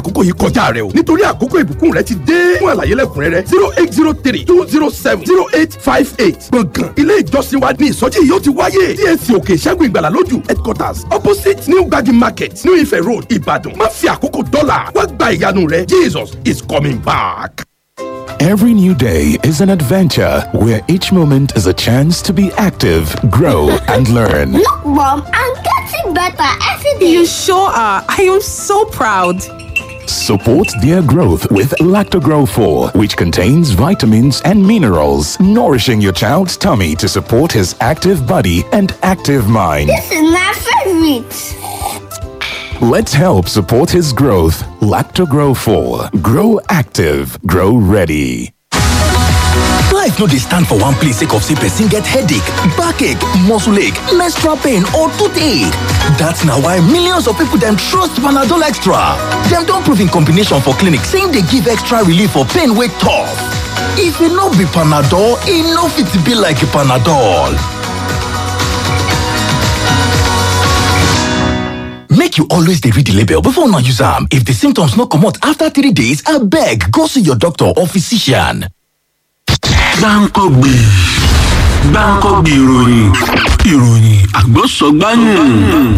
àkókò yìí kọjá rẹ o nítorí àkókò ìbùkún rẹ ti dé fún àlàyé lẹ́kùnrẹ́rẹ́ zero eight zero three two zero seven zero eight five eight gbọ̀ngàn ilé ìjọsìn wa ní ìsọjí yìí ó ti wáyé TAC òkè ìṣẹ́gun ìgbàlà lójú headquarters opposite new gbagi market new ife road ìbàdàn má fi àkókò dọ́là wá gba ìyanu rẹ jesus is coming back. Every new day is an adventure where each moment is a chance to be active, grow, and learn. Look, Mom, I'm getting better every day. You sure are. I am so proud. Support their growth with Lactogrow 4, which contains vitamins and minerals, nourishing your child's tummy to support his active body and active mind. This is my favorite. Let's help support his growth. Lactogrow 4. Grow active. Grow ready. Life no dey stand for one place sake of say person get headache, backache, muscle ache, menstrual pain or toothache. That's na why millions of people dem trust Panadol Extra. Dem don prove in combination for clinic say e dey give extra relief for pain wey tough. If e no be Panadol, e no fit be like Panadol. Make you always dey read the label before una use am. If the symptoms no comot after three days, abeg go see your doctor or physician. gbáǹkọ́gbì gbáǹkọ́gbì ìròyìn ìròyìn àgbọ̀sọ̀gbáyìn.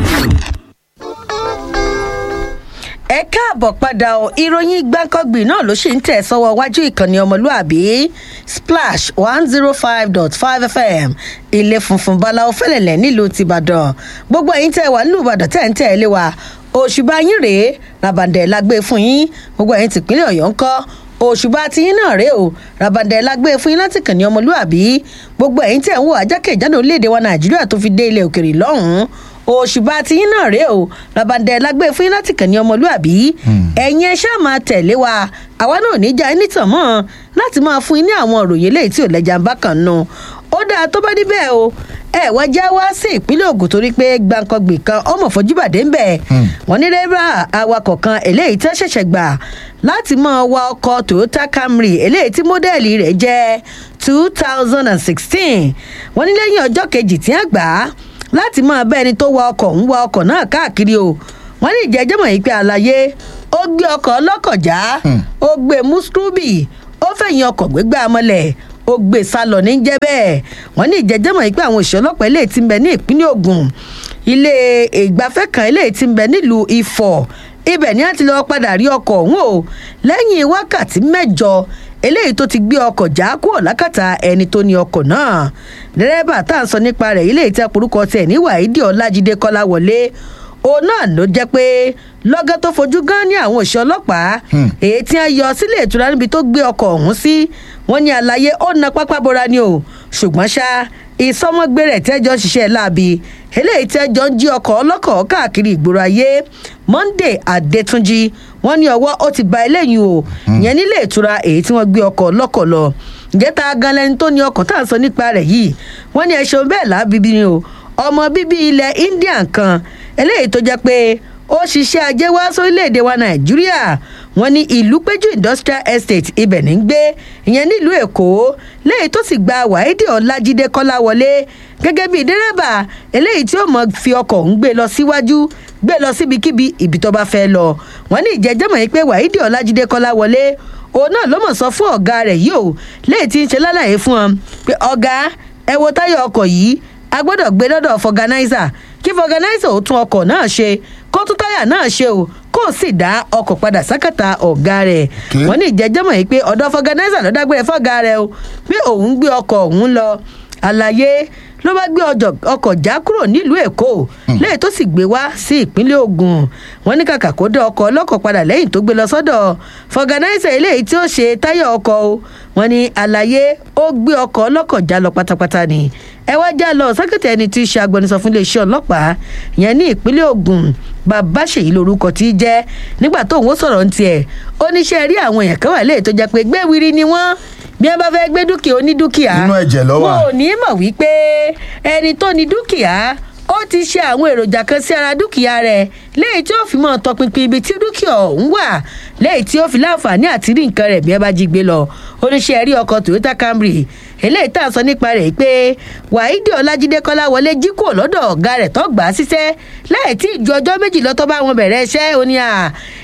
ẹ káàbọ̀ padà o ìròyìn gbáǹkọ́gbì náà ló ṣì ń tẹ̀ sọ́wọ́ wájú ìkànnì ọmọlúàbí splash one zero five dot five fm ilé funfun báláwo fẹ́lẹ̀lẹ̀ nílùú tìbàdàn gbogbo ẹ̀yin tẹ́ wà nílùú ìbàdàn tẹ́ ń tẹ̀ lé wa òṣùbà yín rèé làbàdàn lágbé fún yín gbogbo ẹ̀yin tìpínlẹ̀ ọ̀yọ́ ń kọ́ òṣùbà tiyín náà rèé o ràbàdàn lágbé fún yín láti kàn ní ọmọlúàbí gbogbo ẹ̀yin tẹ̀ ń wò ajákèjádò orílẹ̀-èdè wa nàìjíríà tó fi dé ilẹ̀ òkèrè lọ́hùn-ún òṣùbà tiyín náà rèé o ràbàdàn lágbé fún yín láti kàn ní ọmọlúàbí ẹ̀yin ẹ ṣáà máa tẹ̀lé wa àwa náà ò ní já ẹni tàn mọ́ láti máa fún yín ní àwọn òròyìn eléyìí tí ò lẹ́jà ń bá kàn nù ó dáa tó bá níbẹ̀ o ẹ wá já wá sí ìpínlẹ̀ ogun torí pé gbàǹkangbì kan ọmọ fojúbàdé ń bẹ̀ wọ́n ní rẹ́bà awakọ̀ kan eléyìí tẹ́ ṣẹ̀ṣẹ̀ gbà láti máa wa ọkọ̀ toyota camry eléyìí tí mọ́dẹ́ẹ̀lì rẹ̀ jẹ́ two thousand and sixteen wọ́n ní lẹ́yìn ọjọ́ kejì tí wọ́n gbà á láti máa bá ẹni tó wa ọkọ̀ ń wa ọkọ̀ náà káàkiri o wọ́n ní ìjẹ́jẹ́ mọ̀ yìí pé àlàyé ó gbé ọkọ̀ ọlọ́kọ̀ já ó gbé mùsùlùmí ó fẹ̀yìn ọkọ̀ gbégbá mọ́lẹ̀ ó gbé sálọ ní jẹ́ bẹ́ẹ̀ wọ́n ní ìjẹ́jẹ́ mọ̀ yìí pé àwọn òṣìṣẹ́ ọlọ́pàá eléyìí ti ń bẹ ní ìpínlẹ̀ ogun ilé ìgbafẹ́ kan eléyìí ti ń bẹ nílùú ifọ̀ ibẹ̀ ni a ti lọ́ọ́ padà rí ọkọ̀ ọ̀hún o lẹ́yìn wákàtí mẹ́jọ eléyìí tó ti gbé ọkọ̀ já kúrò lákàtà ẹni tó ní ọkọ̀ náà dẹ́rẹ́bà tá à ń sọ nípa rẹ̀ ilé ìtẹ́ porúkọ tẹ̀ ní wàhídì ọlájídé kọ́láwọlé òun náà ló jẹ́ pé lọ́gán tó fojú gan ní àwọn òṣìṣẹ́ ọlọ́pàá èyí tí wọ́n yọ sílé ìtura níbi tó gbé ọkọ̀ ọ̀hún sí wọ́n ní àlàyé ó na pápá bora ni o ṣùgbọ́n ṣá ìsọmọgbé rẹ̀ tẹ́jọ́ ṣiṣẹ́ láabi eléyìí tẹ́jọ́ ń jí ọkọ̀ ọlọ́kọ̀ káàkiri ìgboro ayé monday adétúnjì wọ́n ní ọwọ́ ó ti ba eléyìí o ìyẹn nílé ìtura èyí tí wọ́n gbé ọkọ̀ ọlọ́kọ̀ lọ ǹjẹ́ ta gan lẹni tó ní ọkọ̀ tá à ń sọ nípa rẹ̀ yìí wọ́n ní ẹ̀ṣọ́ bẹ́ẹ̀ lábíbí ni o ọmọ bíbí ilẹ̀ india kan eléyìí tó jẹ́ pé ó ṣiṣẹ́ ajé wá sórílẹ̀‐èdè wa nàìjíríà wọn ní ìlú péjú industrial estate ibẹ̀ ní gbé ìyẹn nílùú èkó léyìí tó sì gba wáídì ọlájídé kọ́láwọlé gẹ́gẹ́ bíi dẹ́rẹ́bà eléyìí tí ó mọ̀ fi ọkọ̀ ń gbé lọ síwájú gbé lọ síbikíbi ibi tó bá fẹ́ lọ wọn ní ìjẹ́jẹ́mọ̀ yìí pé wáídì ọlájídé kọ́láwọlé òun náà ló mọ̀ sọ fún ọ̀gá rẹ̀ yìí o léyìí tí ń ṣe lálàyé fún ọ pé ọ̀gá ẹ wo táyà ọkọ̀ yìí a gbọ́dọ̀ gbé lọ́dọ̀ fọganáísà kí fọganáísà ó tún ọkọ̀ náà ṣe kó tún táyà náà ṣe o kó o sì dá ọkọ̀ padà sákàtà ọ̀gá rẹ̀ wọ́n ní ìjẹ́jọ́mọ̀ yìí pé ọ̀dọ̀ fọganáísà ló dágbére fọ́gá rẹ̀ o pé òun gbé ọkọ̀ òun lọ àlàyé ló bá gbé ọkọ̀ já kúrò nílùú èkó lẹ́yìn tó sì gbé wá sí ìpínlẹ̀ ogun wọn ní kàkà kó dé ọkọ̀ ọlọ́kọ̀ padà lẹ́yìn tó gbé lọ sọ́dọ̀ fọganáísà eléyìí tí ó ṣe táyà ọkọ̀ o wọn ní àlàyé ó gbé ọkọ̀ ọlọ́kọ̀ já lọ pátápátá ni ẹ wá já lọ sẹ́kẹ̀tì ẹni tí í ṣe agbẹnusọ fún iléeṣẹ́ ọlọ́pàá yẹn ní ìpínlẹ̀ ogun bàbá ṣèyí lorúkọ tí í jẹ́ nígbà tó òun sọ̀rọ̀ ní tiẹ̀ ó ní ṣe rí àwọn èèyàn kan wà léè tó jẹ́ pé gbéwìrì ni wọ́n bí wọn bá fẹ́ gbé dúkìá onídúkìá Inú ẹ̀jẹ̀ ló wà. wọn ò ní mọ̀ wípé ẹni tó ní dúkìá ó ti ṣe àwọn èròjà kan sí ara dúkìá rẹ̀ léyìí tí ó fi mọ́ tọpinpin ibi tí dúkìá ọ̀hún wà léyìí tí ó fi láǹfààní àti rí nǹkan rẹ̀ bí ẹ bá jí gbé lọ oníṣẹ́ rí ọkọ̀ toyota camry eléyìí tá a sọ nípa rẹ̀ pé wàhídì ọlájídé kọ́láwọlé jí kúrò lọ́dọ̀ ọ̀gá rẹ̀ tó gbà á síṣẹ́ láì tí ìju ọjọ́ méjì lọ́tọ́ bá wọn bẹ̀rẹ̀ iṣẹ́ ó ní à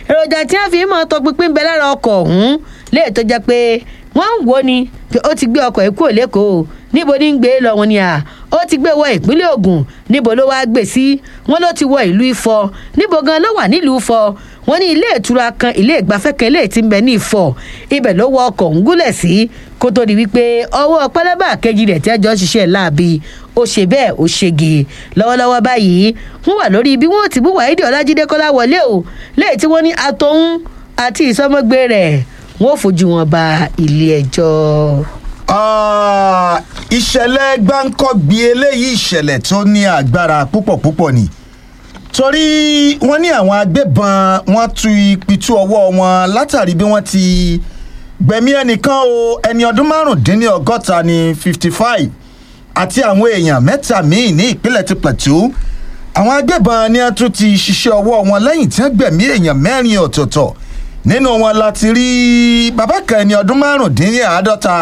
èròjà tí wọ́n fi mọ́ tọpinpin bẹ lára ọkọ̀ ọ̀hún léè tó jẹ́ pé wọ́n ń wò ni pé ó ti gbé ọkọ̀ yìí kúrò lẹ́kọ̀ọ́ níbo ní ń gbé lọ wọn ni à ó ti gbé wọ ìpínlẹ̀ ogun níbo ló wáá gbé sí wọn ló ti wọ ìlú ifọ̀ níbo gan ló wà nílùú ifọ̀ wọn ní ilé ìtura kan ilé ìgbafẹ́ kan ilé tí ń bẹ ní ifọ̀ ibẹ̀ ló wọ ọkọ̀ ń gúnlẹ̀ sí kó tó di wípé ọwọ́ pẹlẹbà kejì rẹ̀ tí ẹjọ́ ṣiṣẹ́ láabi ó ṣe bẹ́ẹ̀ ó ṣègè lọ́wọ́lọ́wọ́ báyìí wọ́n wà lórí bí wọ́n ti bú wàhídì ọlájídé kọ́lá wọlé o lẹ́yìn tí wọ́n ní àtọ̀hún àti ìsọmọgbé rẹ̀ wọ́n ò fojú wọn ba ilé ẹjọ́. Ah, ìṣẹ̀lẹ̀ gbáǹkọ́gbì eléyìí ìṣẹ̀lẹ̀ tó ní agbára púpọ̀ púpọ̀ ni torí wọ́n ní àwọn agbébọn wọ́n tu ìpìtú ọwọ́ wọn látàrí bí wọ́n ti gbẹ̀mí ẹnìkan o ẹni ọdún márùndínlọ́gọ́ta ní fifty five àti àwọn èèyàn mẹ́ta míì ní ìpínlẹ̀ ti plateau àwọn agbébọn ni wọ́n tún ti ṣiṣẹ́ ọwọ́ wọn lẹ́yìn tí wọ́n gbẹ̀mí èèyàn mẹ́rin ọ̀tọ̀ọ̀tọ̀ nínú wọn láti rí bàbá kan ẹni ọdún márùndínláàádọ́ta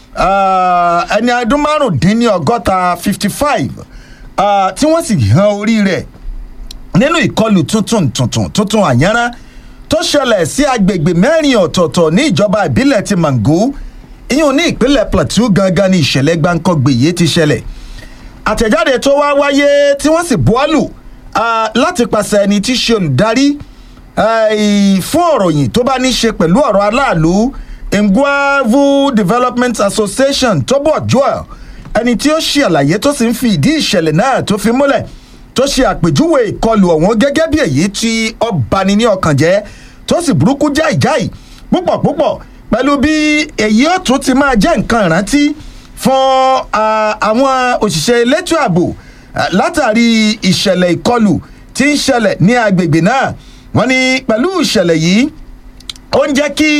ah, ẹni ọdún márùndínlọ́gọ́ta fifty five tí wọ́n sì han orí rẹ̀ nínú ìkọlù tuntun tuntun tuntun àyànrán tó ṣẹlẹ̀ sí agbègbè mẹ́rin ọ̀tọ̀ọ̀tọ̀ ní ìjọba ìbílẹ̀ ti mango ìyún ní ìpínlẹ̀ plateau gangan ní ìṣẹ̀lẹ̀ gbáǹkọ́gbè yìí ti ṣẹlẹ̀ àtẹ̀jáde tó wá wáyé tí wọ́n sì buwọ́lù ah, láti pàṣẹ ẹni tí í ṣe olùdarí eh, fún ọ̀ròyìn tó bá ní ṣe pẹ̀lú ọ̀rọ̀ aláàlú ngwavu development association tóbọ̀ joel ẹni tí ó ṣe àlàyé tó sì ń fi ìdí ìṣẹ̀lẹ̀ náà tó fi múlẹ̀ tó ṣe àpèjúwe ìkọlù ọ̀hún gẹ́gẹ́ bí èyí tí ó bani ní ọkàn jẹ́ tó sì burúkú jáìjáì púpọ̀ púpọ̀ pẹ̀lú bí èyí ó tún ti máa jẹ́ nǹkan ìrántí fún ah, àwọn òṣìṣẹ́ elétò ààbò ah, látàrí ìṣẹ̀lẹ̀ ìkọlù tí ń ṣẹlẹ̀ ní agbègbè náà wọ́n ní pẹ̀lú ìṣẹ̀lẹ̀ yìí ó ń jẹ́ kí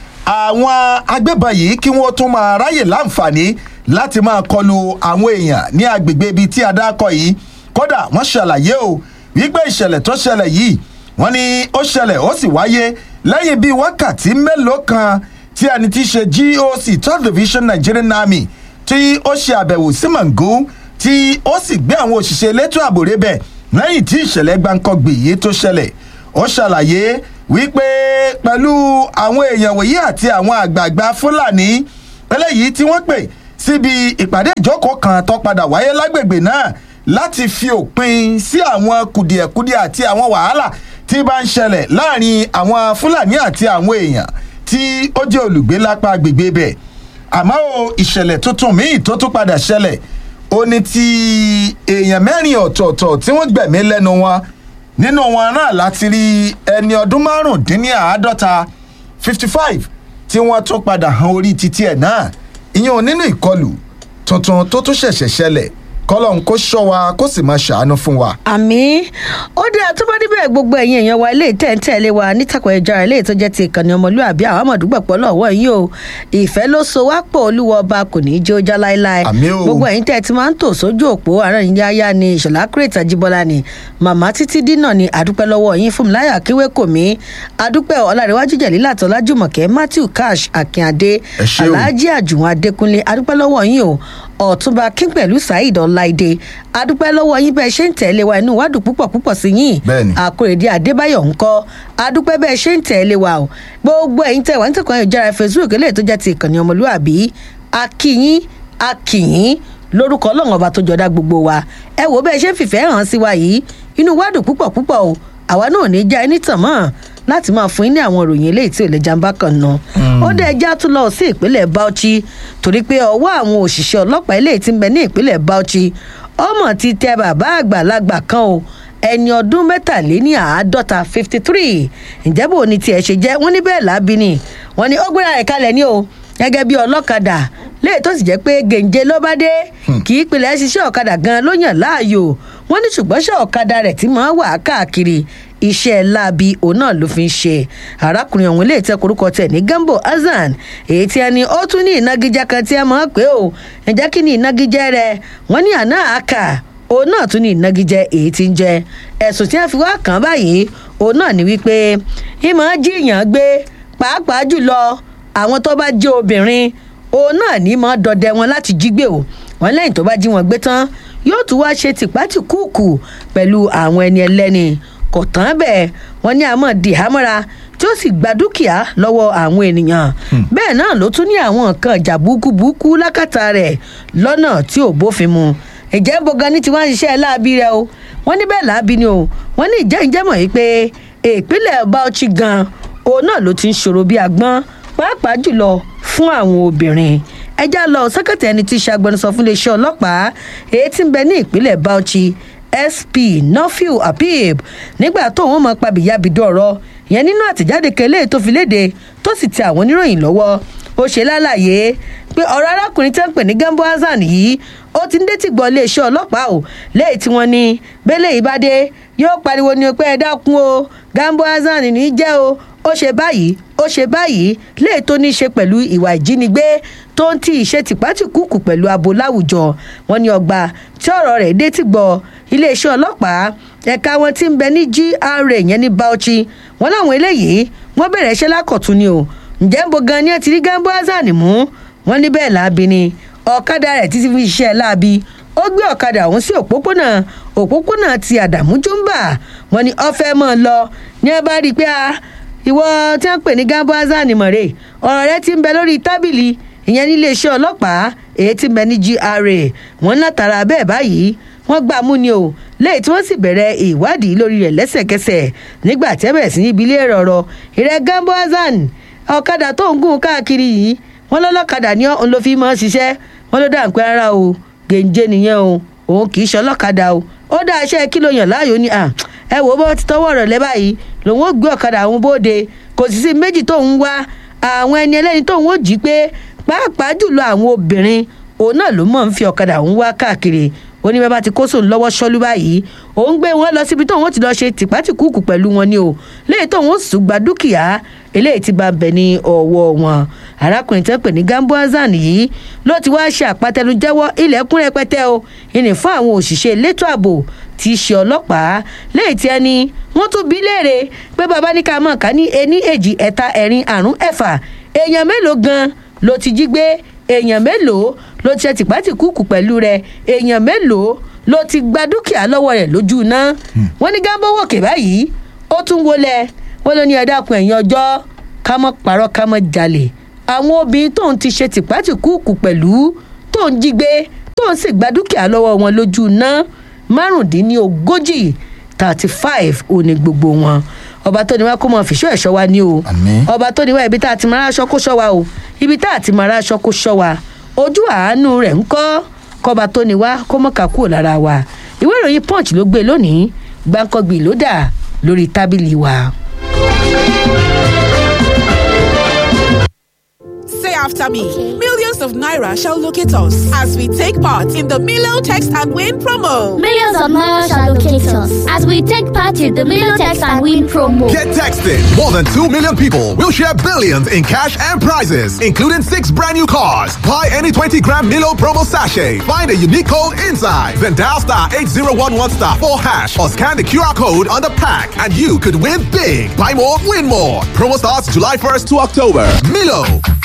àwọn agbébọn yìí kí wọ́n tún máa ráyè láǹfààní láti máa kọlu àwọn èèyàn ní agbègbè ibi tí a dákọ̀ yìí kódà wọ́n ṣàlàyé o wípé ìṣẹ̀lẹ̀ tó ṣẹlẹ̀ yìí wọ́n ní ó ṣẹlẹ̀ ó sì wáyé lẹ́yìn bíi wákàtí mélòó kan tí ẹni tí í ṣe goc third division nigerian army tí ó ṣe àbẹ̀wò sí mango tí ó sì gbé àwọn òṣìṣẹ́ elétò ààbò rébẹ̀ lẹ́yìn tí ìṣẹ̀lẹ̀ gbáǹkọ́gbì yìí tó ṣẹlẹ̀ ó ṣàlàyé wípé pẹ̀lú àwọn èèyàn wòye àti àwọn àgbààgbà fúlàní eléyìí tí wọ́n pè síbi ìpàdé ìjókòó kan tó padà wáyé lágbègbè náà láti fi òpin sí àwọn kùdìẹ̀kudiẹ àti àwọn wàhálà tí bá ń ṣẹlẹ̀ láàrin àwọn fúlàní àti àwọn èèyàn tí ó jẹ́ olùgbé lápá agbègbè bẹ̀ àmọ́ o ìṣẹ̀lẹ̀ tuntun míì tó tún padà ṣẹlẹ̀ ó ní ti èèyàn mẹ́rin ọ̀tọ̀ọ̀tọ̀ tí wọ́n gbẹ̀mí lẹ́nu wọn nínú wọn náà láti rí ẹni ọdún márùndínláàádọ́ta fifty five tí wọ́n tún padà han orí títí ẹ̀ náà ìyẹn nínú ìkọlù tuntun tó tún ṣẹ̀ṣẹ̀ ṣẹlẹ̀ kọ́lọ́n kó ṣọ́ wa kó sì máa ṣàánú fún wa. àmì ó dé àtúbọ̀ níbẹ̀ gbogbo ẹ̀yin èèyàn wa ilé ìtẹ̀ǹtẹ̀lé wa nítàkùn ẹja ilé tó jẹ́ ti ìkànnì ọmọlúwàbí àwọn àmọ̀dúgbọ̀pọ̀ lọ́wọ́ yìí o ìfẹ́ ló so wá pọ̀ olúwa ọba kò ní í jẹ́ ó já láéláé Àmín o. gbogbo ẹ̀yin tẹ̀ tí máa ń tò sójú òpó àárọ̀ yín yáyá ni ìṣọ̀lá kírètà jíbọ́lá ni màmá títí dínà ni àdúpẹ́ lọ́wọ́ yín fún mi láyà kíwé kò mí àdúpẹ́ ọ̀làríwájú jẹ̀lílà tọ́lá jùmọ̀kẹ́ matthew cash akínadé Ẹ ṣé o. aláàjì àjùwọ̀n adékúnlé àdúpẹ́ lọ́wọ́ yín o ọ̀túnba king pẹ̀lú saheed ọláìdé adúpẹ́ lọ́wọ́ yín bẹ́ẹ̀ ṣe ń tẹ̀lé wa inú wádùn púpọ̀ púpọ̀ sí yín Bẹ́ẹ̀ni. àkórèdé adébáyọ̀ ńkọ́ adúpẹ́ bẹ́ẹ̀ ṣe ń tẹ̀lé wa o gbogbo ẹ̀yin tẹ̀ wá nítòkàn ìjára facebook eléyìí tó jẹ́ ti ìkànnì ọmọlúwàbí akíyín akíyín lórúkọ ọlọ́run ọba tó jọdá gbogbo wa ẹ wò bẹ́ẹ̀ ṣe ń fìfẹ́ hàn sí wa yìí inú wádùn púpọ̀ púpọ̀ o àwa náà ò ní já ẹni tàn mọ́ láti máa fún yín ní àwọn ìròyìn eléyìí tí ò lè jàǹbá kan nà ó dẹ̀ já tún lọ sí ìpínlẹ̀ bauchi torí pé ọwọ́ àwọn òṣìṣẹ́ ọlọ́pàá eléyìí ti ń bẹ ní ìpínlẹ̀ bauchi ọmọ ti tẹ bàbá àgbàlagbà kan o ẹni ọdún mẹ́tàléní àádọ́ta fifty three ǹjẹ́ bò ní tiẹ̀ ṣe jẹ́ wọ́n ní bẹ́ẹ̀ lábí ni wọ́n ní ó gbéra rẹ̀ kalẹ̀ ní o gẹ́gẹ́ bí ọlọ́kadà léè tó sì jẹ́ pé gèǹje ló bá dé kì í pilẹ̀ ṣiṣẹ́ ọ̀kadà gan ló yàn láàyò wọ́n ní ṣùgbọ́n ṣe ọ̀kadà rẹ̀ tí máa wà káàkiri iṣẹ́ láabi òun náà ló fi ń ṣe arákùnrin ọ̀hún lè tẹ korúkọ tẹ̀ ní gambo hasan èyí tí ẹni ó tún ní ìnagijẹ kan tí ẹ máa pé o ǹjẹ́ kí ni ìnagijẹ rẹ̀ wọ́n ní àná àkà òun náà tún ní ìnagijẹ èyí tí ń jẹ ẹ̀sùn tí wọ́n fi wá kàn án báyìí òun náà ní wípé ìmọ̀ jíìyàn gbé pàápàá jùlọ àwọn tó bá jẹ́ obìnrin òun náà ní mọ́ dọdẹ wọn láti jí gbé o wọn lẹ́yìn tó bá jí wọn gbé tán yóò tún wá ṣe tìpátìkúùkù pẹ̀lú àwọn ẹni ẹlẹ́ni kò tán bẹ́ẹ̀ wọ́n ní àmọ́ di hámọ́ra tí ó sì gba dúkìá lọ́wọ́ àwọn ènìyàn bẹ́ẹ̀ náà ló tún ní àwọn nǹkan ìjà búkúbúkú lákàtà rẹ̀ lọ́nà tí ò bófin mu ìjẹ́ bogan ní tiwọn ṣiṣẹ́ láabi rẹ o wọ́n ní bẹ́ẹ̀ láabi ni o wọ́n ní ìjẹ́ ìjẹ́ mọ̀ yìí pé ìpínlẹ̀ bauchi gan òun náà ló ti ń ṣòro bí agbọ́n pàápàá jùlọ fún àwọn obìnrin ẹjá lọ sẹkẹtì ẹni tí í ṣe agbẹnusọ fún iléeṣẹ́ ọlọ́pàá èyí tí ń bẹ ní ìpínlẹ̀ bauchi sp nofil apib nígbà tó wọn mọ pabìyàbìdó ọ̀rọ̀ yẹn nínú àtẹ̀jáde kẹlẹ́ tó fi léde tó sì ti àwọn oníròyìn lọ́wọ́ ó ṣe lálàyé pé ọ̀rọ̀ arákùnrin tẹ́ ń pè ní gambo hasan yìí ó ti ń détí gbọ́ iléeṣẹ́ ọlọ́pàá o lẹ́yìn tí wọ́n ní bẹ́lẹ̀ ìbádé yóò pariwo ní pé ẹ dákun o gambo hasan ní í jẹ́ o ó ṣe báyìí ó ṣe báyìí léè tó ní í ṣe pẹ̀lú ìwà ìjínigbé tó ń tí ìṣe tìpátìkúùkù pẹ̀lú abo láwùjọ wọn ní ọgbà tí ọ̀rọ̀ rẹ̀ dé ti gbọ́ iléeṣẹ́ ọlọ́pàá ẹ̀ka wọn ti ń bẹ ní gra yẹn ní bauchi wọn láwọn eléyìí wọn bẹ̀rẹ̀ iṣẹ́ lákọ̀tún ni o ǹjẹ́ ń bo gan ni ẹ ti rí gambo hasan mú wọn ní bẹ́ẹ̀ láabi ni ọ̀kadà rẹ̀ títí fi ṣiṣẹ́ láabi ó gbé ọ̀kadà ọ̀hún sí òpópónà òpópónà ti àdàmú jùmbà wọn ni ọ̀fẹ́ mọ́ ọ lọ ní ẹ bá rí i pé a ìwọ tí wọn pè ní gambo hasan mọ̀rẹ́ ọ̀rọ̀ rẹ ti ń bẹ lórí tábìlì ìyẹn níléeṣẹ́ ọlọ́pàá èyí ti ń bẹ ní gra wọn látara bẹ́ẹ̀ báyìí wọ́n gbà mú ni o lẹ́yìn tí wọ́n sì bẹ̀rẹ̀ ìwádìí lórí rẹ̀ lẹ́sẹ̀kẹsẹ̀ nígbà tí ẹ bẹ̀rẹ̀ sí níbi ilé rọ̀rọ̀ ìrẹ́ gambo hasan ọ̀kadà tó ń gùn káàkiri yìí wọ́n lọ́lọ́kadà ní òun ló fi mọ́ ṣiṣẹ́ wọ́n ló dà ń pẹ́ rárá o gèǹjẹ nìyẹn o òun kì í ṣe ọlọ́kadà o ó dá iṣẹ́ kí ló yàn láàyò ni ẹ wò ó bọ́ ti tọwọ́ rẹ̀ lẹ́ báyìí lòun ó gbé ọ̀kadà àwọn bóde kò sì sí méjì tóun wá àwọn ẹni ẹlẹ́ni tóun ó jí pé pàápàá jùlọ àwọn obìnrin òun náà ló mọ̀ ń fi ọ̀kadà òun wá káàkiri ó ní bàbá ti kó sóun lọ́wọ́ ṣọ́lú báyìí òun gbé wọn lọ síbi tóun ó ti lọ ṣe tìpátìkúùkù pẹ̀lú wọn ni o léyìí tóun ó sùn gba dúkìá eléyìí ti bá bẹ̀ ní ọwọ́ wọn arákùnrin tẹ́ pè ní gambo hasan yìí ló ti wá ṣe àpatẹnujẹ́wọ́ ilẹ̀kùn rẹpẹtẹ o ìní fún àwọn òṣìṣẹ́ elétò ààbò tí í ṣe ọlọ́pàá léyìí tí ẹni wọ́n tún bí léèrè pé bàbá ní ká mọ̀ ká ní ení èjì ẹ̀ta ẹ̀rin àrún ẹ̀fà èèyàn mélòó gan ló ti jí gbé èèyàn mélòó ló ti ṣe tìpátìkúùkù pẹ̀lú rẹ̀ èèyàn mélòó ló ti gba dúkìá lọ́wọ́ rẹ̀ lójú iná wọ́n ní gambo wòkè báyìí ó tún wọlé wọ́n ló ní ẹ̀dákun ẹ̀yìn ọjọ́ ká mọ́ parọ́ ká mọ́ jalè àwọn obìnrin tóun ti ṣe tìpátìkúùkù pẹ̀lú tóun jí gbé tóun sì gba dúkìá lọ́wọ́ wọn lójú iná márùndínlógójì thirty five òní gbogbo wọn ọba tó ní wá kó mọ fìṣọ ẹṣọ wa ní o ọba tó ní wá ibi tá a ti máa aṣọ kó ṣọ wa o ibi tá a ti máa aṣọ kó ṣọ wa ojú àánú rẹ̀ ń kọ́ kọba tó ní wá kó mọ̀ká kúrò lára wa ìwé ìròyìn punch ló gbé lónìí gbàǹkangbì ló dà lórí tábìlì wa. Say after me. Millions of Naira shall locate us as we take part in the Milo Text and Win promo. Millions of Naira shall locate us as we take part in the Million Text and Win promo. Get texted. More than 2 million people will share billions in cash and prizes, including six brand new cars. Buy any 20 gram Milo promo sachet. Find a unique code inside. Then dial star 8011 star 4 hash or scan the QR code on the pack and you could win big. Buy more, win more. Promo starts July 1st to October. Milo.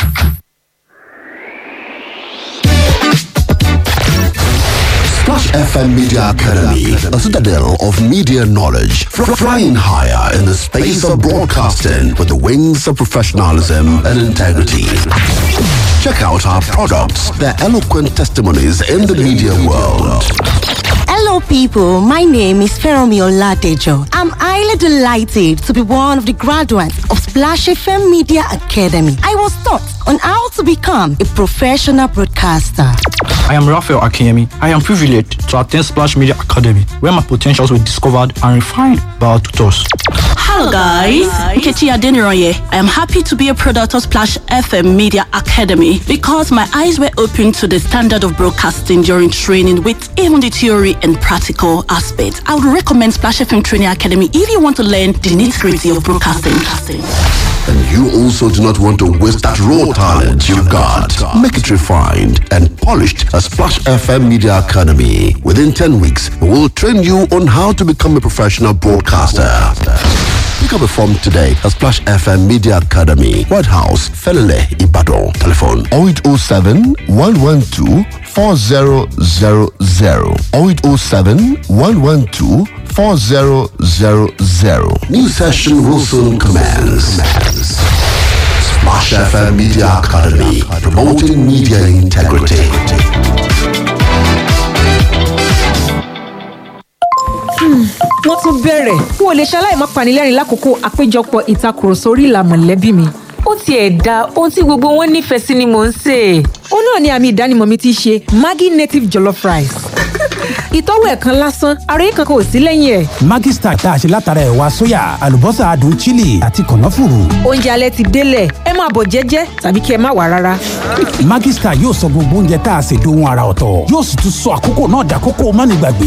Splash FM Media Academy, a citadel of media knowledge, fr- flying higher in the space of broadcasting with the wings of professionalism and integrity. Check out our products, their eloquent testimonies in the media world. Hello, people. My name is Feromi Oladejo. I'm highly delighted to be one of the graduates of Splash FM Media Academy. I was taught on how to become a professional broadcaster. I am Raphael Akinyemi. I am privileged to attend Splash Media Academy, where my potentials were discovered and refined by our tutors. Hello guys, Nkechi Adeniroye. I am happy to be a product of Splash FM Media Academy because my eyes were opened to the standard of broadcasting during training with even the theory and practical aspects. I would recommend Splash FM Training Academy if you want to learn the nitty-gritty of broadcasting. And you also do not want to waste that raw talent you've got. Make it refined and polished at Splash FM Media Academy. Within 10 weeks, we will train you on how to become a professional broadcaster. Pick up a form today at Splash FM Media Academy, White House, Felele, Ibadan. Telephone 0807 112 4000 0807 112 4000. New session will soon commence. Splash FM Media Academy, promoting media integrity. wọ́n tún bẹ̀rẹ̀ n ò lè ṣaláì má panilẹ́rìn lákòókò àpéjọpọ̀ ìtakùrọ̀sọ orí ìlà mọ̀lẹ́bí mi. ó tiẹ̀ da ohun tí gbogbo wọn nífẹ̀ẹ́ sí ni mò ń sè é. ó náà ni àmì ìdánimọ̀ mi ti ṣe maggi native jollof rice. ìtọ́wò ẹ̀ kan lásán ara yìí kankan ò sí lẹ́yìn ẹ̀. Maggi Star tá a ṣe látara ẹ̀wà sóyà àlùbọ́sà adùn chili àti kànáfùrù. oúnjẹ alẹ́ ti délẹ̀ ẹ máa bọ̀ jẹ́jẹ́ tàbí kí ẹ má wà rárá. Maggi Star yóò sọ gbogbo oúnjẹ tá a ṣe dohun ara ọ̀tọ̀ yóò sì tún sọ àkókò náà dàkókò mánigbàgbé.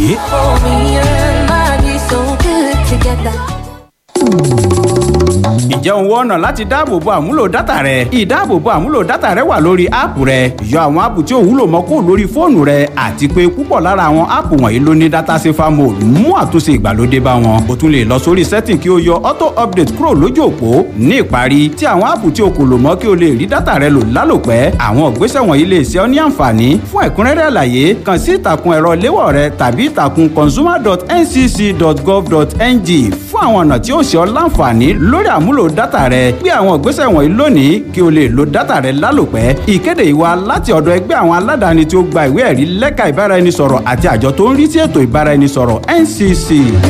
ǹjẹ́ òun wọ ọ̀nà láti dáàbòbo àmúlò dátà rẹ ìdáàbòbo àmúlò dátà rẹ wà lórí áàpù rẹ yọ àwọn áàpù tí ò wúlò mọ́ kó lórí fóònù rẹ àti pé púpọ̀ lára àwọn áàpù wọ̀nyí ló ní dátà safer mode mú àtúnṣe ìgbàlódé bá wọn o tún lè lọ sórí setting kí o yọ auto update kúrò lójú òpó ní ìparí tí àwọn áàpù tí o kò lò mọ́ kí o lè rí dátà rẹ lò lálòpẹ́ àwọn ìgbésẹ̀ wọ̀nyí lè ṣe ọ́ ní àǹfààní fún ẹ̀kúnrẹ́rẹ́ àlàyé kàn sí ìtàkùn ẹ̀rọ léwọ̀ rẹ tàbí ìtàkùn consumer.ncc.gov.ng fún àwọn ọ̀nà tí ó ṣe ọ́ láǹfààní lórí àmúlò dátà rẹ gbé àwọn ìgbésẹ̀ wọ̀nyí lónìí kí o lè lo dátà rẹ lálòpẹ́ ìkéde ìwà láti ọ̀dọ̀ ẹgbẹ́ àwọn aládàáni tí ó gba ìwé ẹ̀rí lẹ́ka ìbáraẹnisọ̀rọ̀ àti àjọ tó ń rí sí ètò ìbáraẹnisọ̀rọ̀ ncc.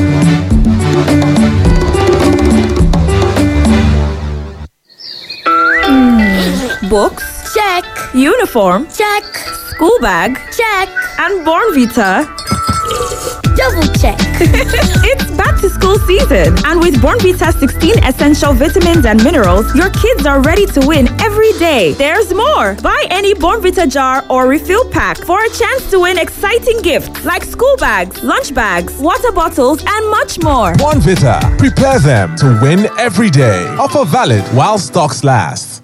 Books? Check. Uniform? Check. School bag? Check. And Born Vita? Double check. it's back to school season, and with Born Vita 16 essential vitamins and minerals, your kids are ready to win every day. There's more. Buy any Born Vita jar or refill pack for a chance to win exciting gifts like school bags, lunch bags, water bottles, and much more. One Vita. Prepare them to win every day. Offer valid while stocks last.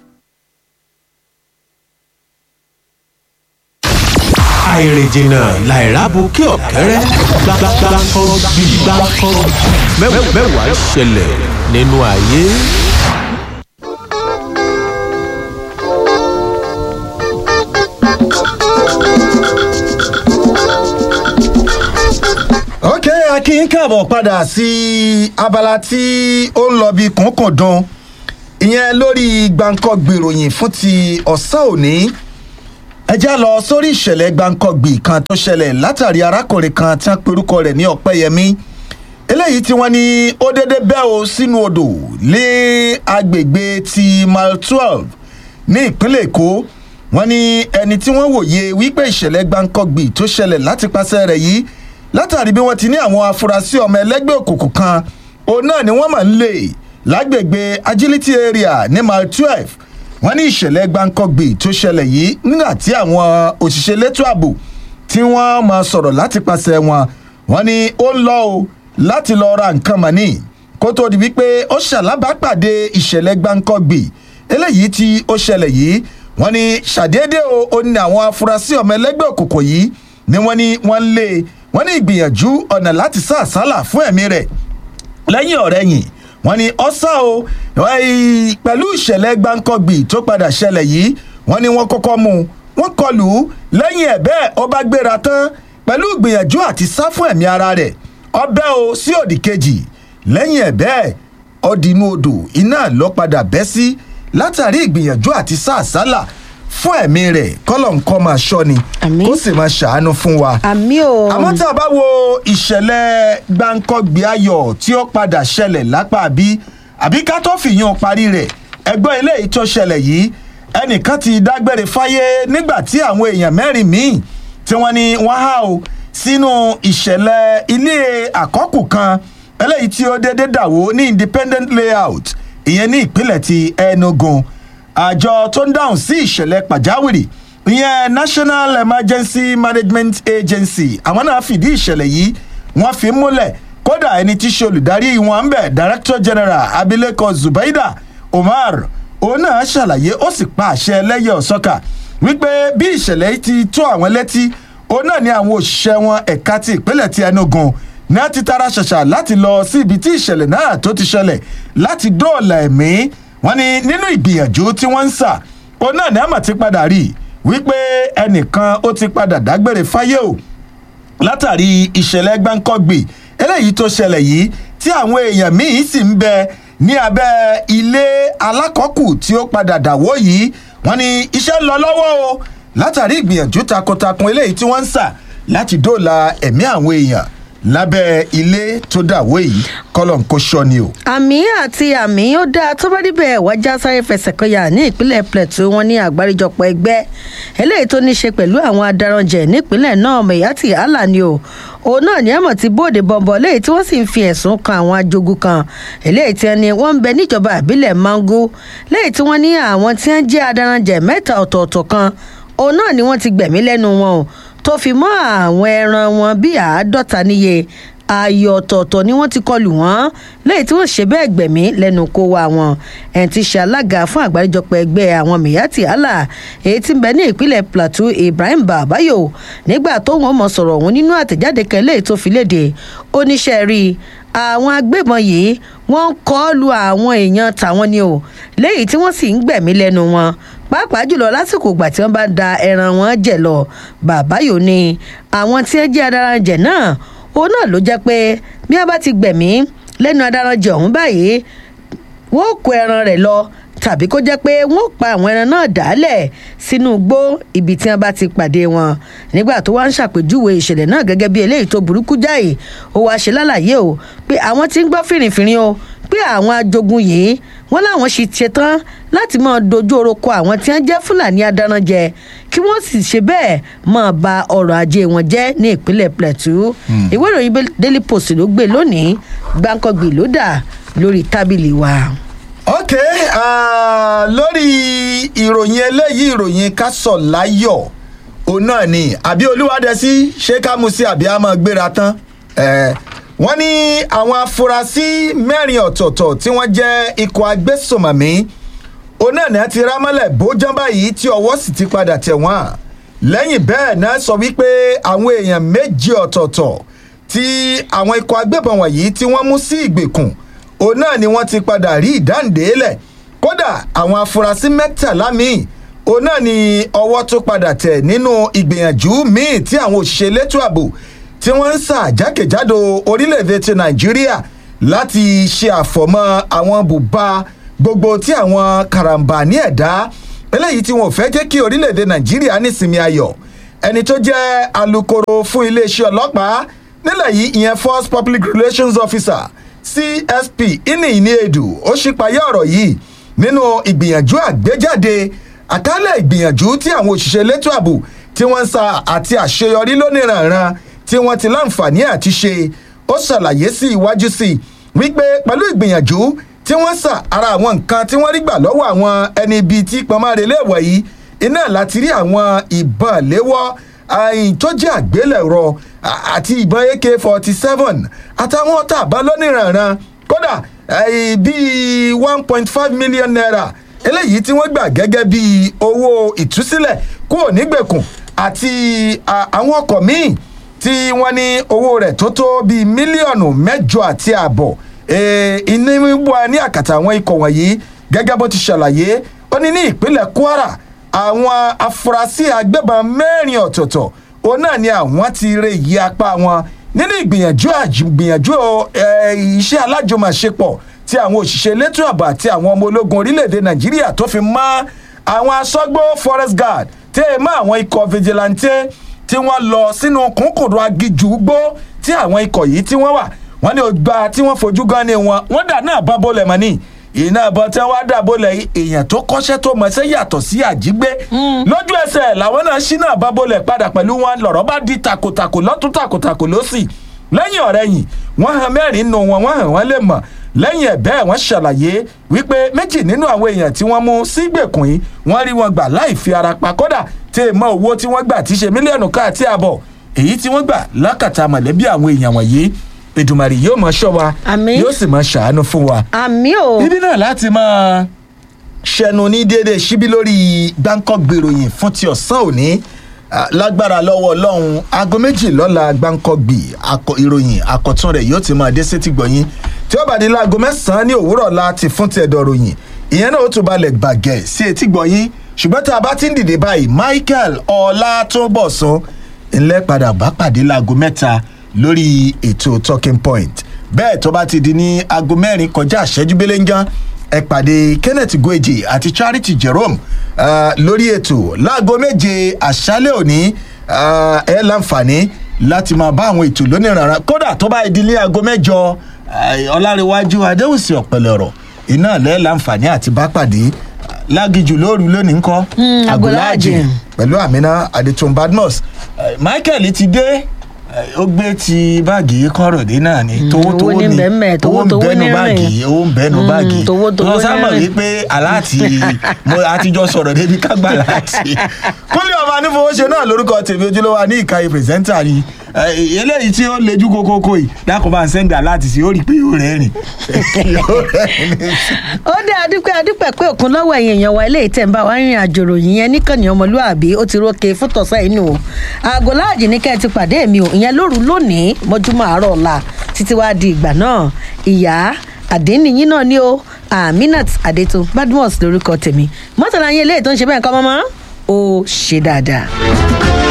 àìrìnjìnà làìrábù kí ọ̀kẹ́rẹ́ gbàgbàgbàkọ́ bí gbàkọ́ mẹ́wàá ṣẹlẹ̀ nínú ayé. ok akin káàbọ̀ padà sí abala tí ó ń lọ bí kùnkùndùn ìyẹn lórí gbàǹkọ́ gbèròyìn fún ti ọ̀sán òní ẹ já lọ sórí ìṣẹ̀lẹ̀ gbàǹkọ̀gbì kan tó ṣẹlẹ̀ látàrí arákùnrin kan tí wọ́n perúkọ rẹ̀ ní ọ̀pẹ́yẹmí eléyìí tí wọ́n ní ó dédé bẹ́ o sínú odò lé agbègbè ti mile twelve ní ìpínlẹ̀ èkó wọ́n ní ẹni tí wọ́n wòye wípé ìṣẹ̀lẹ̀ gbàǹkọ̀gbì tó ṣẹlẹ̀ láti pàṣẹ rẹ̀ yìí látàrí bí wọ́n ti ní àwọn afurasí ọmọ ẹlẹ́gbẹ́ òkùnkùn kan òun náà ni wọ́n máa ń lè lágbègbè agility area ní mile twelve wọ́n ní ìṣẹ̀lẹ̀ gbáǹkọ́gbì tó ṣẹlẹ̀ yìí nígbà tí àwọn òṣìṣẹ́ elétò ààbò tí wọ́n máa sọ̀rọ̀ láti pàṣẹ wọn wọ́n ní ó ń lọ o láti lọ ra nǹkan mọ̀nì kó tó di wípé ó ṣàlábàápàdé ìṣẹ̀lẹ̀ gbáǹkọ́gbì eléyìí tí ó ṣẹlẹ̀ yìí wọ́n ní ṣàdédé o ó ní àwọn afurasí ọmọ ẹlẹ́gbẹ́ òkùnkùn yìí ni wọ́n ní wọ́n lé wọ́n ní ìgbìyànjú ọ̀nà láti sá àsálà fún ẹ̀mí rẹ̀ lẹ́yìn ọ̀rẹ́yìn wọ́n ní ọ́sà o pẹ̀lú ìṣẹ̀lẹ̀ gbáǹkọ́gbì tó padà ṣẹlẹ̀ yìí wọ́n ní wọ́n kọ́kọ́ mú un wọ́n kọlù ú lẹ́yìn ẹ̀ bẹ́ẹ̀ ọba gbéra tán pẹ̀lú ìgbìyànjú àti sá fún ẹ̀mí ara rẹ̀ ọbẹ̀ o sí òdì kejì lẹ́yìn ẹ̀ bẹ́ẹ̀ ọdínú odò iná lọ padà bẹ́ sí látàrí ìgbìyànjú àti sá àsálà fún ẹ̀mí rẹ̀ kọ́lọ̀ nǹkan máa ṣọ́ ni kó sì máa ṣàánú fún wa. àmì o. àmọ́ tá a bá wo ìṣẹ̀lẹ̀ gbáǹkọ́gbì ayọ̀ tí ó padà ṣẹlẹ̀ lápá bí àbí ká tó fìyàn parí rẹ̀ ẹgbọ́n eléyìí tó ṣẹlẹ̀ yìí ẹnìkan ti dágbére fáyé nígbà tí àwọn èèyàn mẹ́rin míì tí wọ́n ní wọ́n há o sínú ìṣẹ̀lẹ̀ ilé àkọ́kù kan eléyìí tí ó déédé dàwó ní independent layout ìyẹn ní ìpínlẹ̀ ti enugu àjọ tó ń dáhùn sí ìṣẹ̀lẹ̀ pàjáwìrì ìyẹn national emergency management agency àwọn náà fìdí ìṣẹ̀lẹ̀ yìí wọ́n fi múlẹ̀ kódà ẹni tí í ṣe olùdarí wọn ń bẹ̀ director general abilékọ zubaida umar òun náà ṣàlàyé ó sì pa àṣẹ ẹlẹ́yẹ ọ̀sọ́kà wípé bí ìṣẹ̀lẹ̀ yìí ti tó àwọn létí òun náà ni àwọn òṣìṣẹ́ wọn ẹ̀ka ti ìpínlẹ̀ ti enugu náà ti tara ṣàṣà láti lọ sí ibi tí ìṣẹ̀lẹ̀ náà tó ti ṣẹlẹ̀ láti dóòlà ẹ̀mí wọn ni nínú ìgbìyànjú tí wọ́n ń sà òun náà ní àmọ̀ ti padà rí wípé ẹnìkan ó ti padà dágbére fáyé o látàrí ìṣẹ̀lẹ̀ gbáǹkọ́gbì eléyìí tó ṣẹlẹ̀ yìí tí àwọn èèyàn míín sì ń bẹ ní abẹ́ ilé alákọ̀ọ́kù tí ó padà dàwó yìí wọ́n ní iṣẹ́ ń lọ lọ́wọ́ o látàrí ìgbìyànjú takuntakun eléyìí tí wọ́n ń sà láti dóòlà ẹ̀mí àwọn èèyàn lábẹ́ ilé tó dàwó yìí kọ́lọ̀ ń kó ṣọ́ ni o. àmì àti àmì ó dáa tó bá níbẹ̀ wájà sáré fẹsẹ̀ kọyà ní ìpínlẹ̀ plateau wọn ní àgbáríjọpọ̀ ẹgbẹ́ eléyìí tó ní í ṣe pẹ̀lú àwọn adaranjẹ̀ nípínlẹ̀ náà mẹ̀yàtì allah ni o òun náà ní ẹ̀mọ̀ tí bóde bọ̀m̀bọ̀ léyìí tí wọ́n sì ń fi ẹ̀sùn kan àwọn ajogun kan eléyìí tí wọ́n ní wọ́n ń bẹ níjọba ìbílẹ̀ mango léyìí tí wọ́n ní àwọn tí wọ́n jẹ́ adaranjẹ̀ mẹ́ta ọ̀tọ̀ọ̀tọ̀ kan òun náà ni wọ́n ti gbẹ̀mí lẹ́nu wọn o tó fi mọ́ àwọn ẹran wọn bíi àádọ́ta níye ààyè ọ̀tọ̀ọ̀tọ̀ ni wọ́n ti kọlù wọ́n lẹ́yìn tí wọ́n ṣe bẹ́ẹ̀ gbẹ̀mí lẹ́nu kó wa wọn ẹ̀ ti ṣe alága fún àgbáríjọpọ̀ ẹgbẹ́ àwọn miyati allah èyí tí ń bẹ ní ìpínlẹ̀ plateau ibrahim babayo nígbà tó wọn mọ̀ sọ̀rọ̀ òun nínú àtẹ̀jáde kan lẹ́yìn tó fi léde oníṣẹ́ rí i àwọn agbébọn yìí wọ́n ń kọ́ lu àwọn èèyàn tàwọn ni o lẹ́yìn tí wọ́n sì ń gbẹ̀mí lẹ́nu wọn pàápàá jùlọ lásìkò ìgbà tí wọ́n bá da ẹran wọn jẹ̀ lọ bàbáyò ni àwọn tí wọ́n jẹ́ adaranjẹ̀ náà òun náà ló jẹ́ pé bí wọ́n bá ti gbẹ̀mí lẹ́nu adaranjẹ̀ ọ̀hún báyìí wọ́n kó ẹran rẹ̀ lọ tàbí kó jẹ́ pé wọ́n pa àwọn ẹran náà dálẹ̀ sínú igbó ibi tí wọ́n bá ti pàdé wọn nígbà tó wá ń ṣàpèjúwe ìṣẹ̀lẹ̀ náà gẹ́gẹ́ bí eléyìí tó burúkú jáì ó wáá ṣe lálàyé o pé àwọn tí ń gbọ́ fìrìfìrì o pé àwọn ajogun yìí wọ́n láwọn sì ṣetán láti máa dojú oroko àwọn tí wọ́n jẹ́ fúlàní adaranjẹ kí wọ́n sì ṣe bẹ́ẹ̀ máa ba ọrọ̀ ajé wọn jẹ́ ní ìpínlẹ̀ plateau ìwé ìròyìn daily post ló gbé lónìí gbàǹkangbì ló dà lórí tábìlì wa. ok uh, lórí ìròyìn eléyìí ìròyìn kásọ̀ láyọ̀ òun náà ni àbí olúwadẹ́sí ṣé ká mú sí àbí a máa gbéra tán wọ́n ní àwọn afurasí mẹ́rin ọ̀tọ̀ọ̀tọ̀ tí wọ́n jẹ́ ikọ̀ agbésùnmọ̀mí òun náà ní a ti rámọ́lẹ̀ bóján báyìí tí ọwọ́ sì ti padà tẹ̀ wọ́n lẹ́yìn bẹ́ẹ̀ náà sọ wípé àwọn èèyàn méjì ọ̀tọ̀ọ̀tọ̀ tí àwọn ikọ̀ agbébọn wọ̀nyí tí wọ́n mú sí ìgbèkùn òun náà ni wọ́n ti padà rí ìdáǹdélẹ̀ kódà àwọn afurasí mẹ́tàlá míì òun náà ni ọwọ́ tó padà tẹ̀ nínú ìgbìyànjú míì tí àwọn òṣìṣẹ́ elétò ààbò tí wọ́n ń sà jákèjádò orílẹ̀-èdè ti nàìjíríà láti ṣe àfọ̀mọ́ àwọn bùbá gbogbo tí àwọn karambà ní ẹ̀dá eléyìí tí wọn ò fẹ́ jẹ́ kí orílẹ̀-èdè nàìjíríà nísinmi ayọ̀ ẹni tó jẹ́ alūkkóró fún iléeṣẹ́ ọlọ́pàá nílẹ̀ yìí ìyẹn first public relations officer csp ini iniedu ó ṣípayá ọ̀rọ̀ yìí nínú ìgbìyànjú àgbéjáde àkálẹ̀ ìgbìyànjú tí àwọn òṣìṣẹ́ elétò ààbò tí wọ́n ń sa àti àṣeyọrí lóníranran tí wọ́n ti láǹfààní àti ṣe ó ṣàlàyé sí iwájú sí i wípé pẹ̀lú ìgbìyànjú tí wọ́n sà ara àwọn nǹkan tí wọ́n rí gbà lọ́wọ́ àwọn ẹni ibi tí pọnmọ́re léèwọ̀ yìí iná láti rí àwọn ìbọn léwọ́ àyìn tó jẹ́ àgbélẹ̀rọ àti ìbọn ak forty seven àtàwọn ọ̀tá àbá lóníranran kódà bíi one point five million naira eléyìí tí wọ́n gbà gẹ́gẹ́ bíi owó ìtúsílẹ̀ kúrò nígbèkùn àti àwọn ọkọ̀ míì tí wọ́n ní owó rẹ̀ tó tó bíi mílíọ̀nù mẹ́jọ àti ààbọ̀ iná wíwá ní àkàtà àwọn ikọ̀ wọ̀nyí gẹ́gẹ́ bó ti ṣàlàyé ó ní ní ìpínlẹ̀ kwara àwọn afurasí agbébọn mẹ́rin ọ̀tọ̀ọ̀tọ̀ òun náà ni àwọn ti rè yí apá wọn nínú ìgbìyànjú àgbìyànjú iṣẹ́ alájọmọ̀ṣepọ̀ tí àwọn òṣìṣẹ́ elétò ààbò àti àwọn ọmọ ológun orílẹ̀-èdè nàìjíríà tó fi mọ́ àwọn asọ́gbó forest guard tẹ́ ẹ mọ́ àwọn ikọ̀ vigilante tí wọ́n lọ sínú kúnkùndùn agijù gbó tí àwọn ikọ̀ yìí tí wọ́n wà wọ́n ní ọgbà tí wọ́n fojú gan ni wọn wọ́n dà náà bá bọ́lẹ̀ mọ́ ni iná ìbọn tí wọ́n á dà bọ́lẹ̀ èèyàn tó kọ́ṣẹ́ tó mọ̀ọ́sẹ́ yàtọ̀ sí àjígbé lójú ẹsẹ̀ làwọn náà ṣí náà bá bọ́lẹ̀ padà pẹ̀lú wọn lọ̀rọ̀ bá di takòtàkò lọ́tún takòtàkò lọ́sì lẹ́yìn ọ̀rẹ́ yìí wọ́n hàn mẹ́rin nù wọn wọ́n hàn wọ́n lè mọ̀ lẹ́yìn ẹ̀ bẹ́ẹ̀ wọ́n ṣàlàyé wípé méjì nínú àwọn èèyàn tí wọ́n mú sígbèkùn yìí wọ́n rí wọn gbà láì fi ara pa kódà tí èèmọ̀ owó tí wọ́n gbà ti ṣe mílíọ̀nù káàtì àbọ̀ èyí tí wọ́n gbà lákàtà mọ̀lẹ́bí àwọn èèyàn wọ̀nyí èdùmàrè yóò máa ṣọ́ wa yóò sì máa ṣàánú fún wa. àmì o. ibi náà láti máa ṣẹnu ní déédéé síbí lórí gbáǹkọ́ gbèròyìn fún ti ọ̀sán òní lágbára lọ́wọ́ ọlọ́run aago méjì lọ́la gbáǹkọ́ gbì ìròyìn àkọ́tún rẹ̀ yóò ti máa dé sétí gbọ̀nyìn tí ó bá di láago mẹ́sàn-án ní òwúrọ̀ láti fún ti ẹ̀dọ̀ ròyìn ìyẹn náà ó tún balẹ̀ gbàgẹ̀ sí etí gbọ̀nyìn ṣùgbọ́n tá a bá ti ń dìde báyìí michael ọlátúnbọ̀sán ńlẹ́ padà bá pàdé láago mẹ́ta lórí ètò talking point bẹ́ẹ̀ tó bá ti di ní aago mẹ́rin kọjá àṣẹjú belenjan ẹ pàdé kenneth gweje àti charity jerome uh, lórí ètò láago méje àṣálẹ̀ òní uh, ẹ láǹfààní láti máa bá àwọn ètò lónìí rárá kódà tó bá di ní aago mẹ́jọ ọlárẹ̀wájú adéhùsì ọ̀pẹ̀lẹ̀ ọ̀rọ̀ iná lẹ́ láǹfààní àti bá pàdé lágìjù lóru lónìí ńkọ́ Agboláàjì. pẹ̀lú amina adetun badmus Eh, michael ti dé eh, ó gbé ti báàgì kọ́rọ̀dé náà ni towó towó owó ní ni bẹ́ẹ̀ towó owó ń towó bẹ́nu ní báàgì rìn. owó ń bẹ́nu Mm, báàgì towó towó wọ́n sábà ní rìn. wípé aláàtì mo àtijọ́ sọ̀rọ̀ débi kágbà láti kúnlẹ̀ ọba nífowóṣe náà lórúkọ tèmi ojúlówó ní ìkàyè pírẹsẹ́ńtà ni Eh, eléyìí tí ó lejú kókókó yìí dákun bá ń sẹ́ńdà láti sí ó rí i pé yóò rẹ́ rìn ó dé adúpẹ́ adúpẹ́ pé òkun lọ́wọ́ ẹ̀yìn èèyàn wa eléyìí tẹ̀ ń bá wa rìnrìn àjò ròyìn yẹn níkànnì ọmọlúàbí ó ti rókè fún tọ̀sán inú o aago láàjì ní kẹ́ ẹ ti pàdé mi o ìyẹn lóru lónìí mọ́júmọ́ àárọ̀ ọ̀la títí wá di ìgbà náà ìyá àdéhìnyín náà ni o aminat adeto badmus lórúkọ tèmi mọ́tàlá yín eléyìí tó ń ṣe bẹ́ẹ̀ kọ́ mọ́mọ́ ó ṣe dáadáa.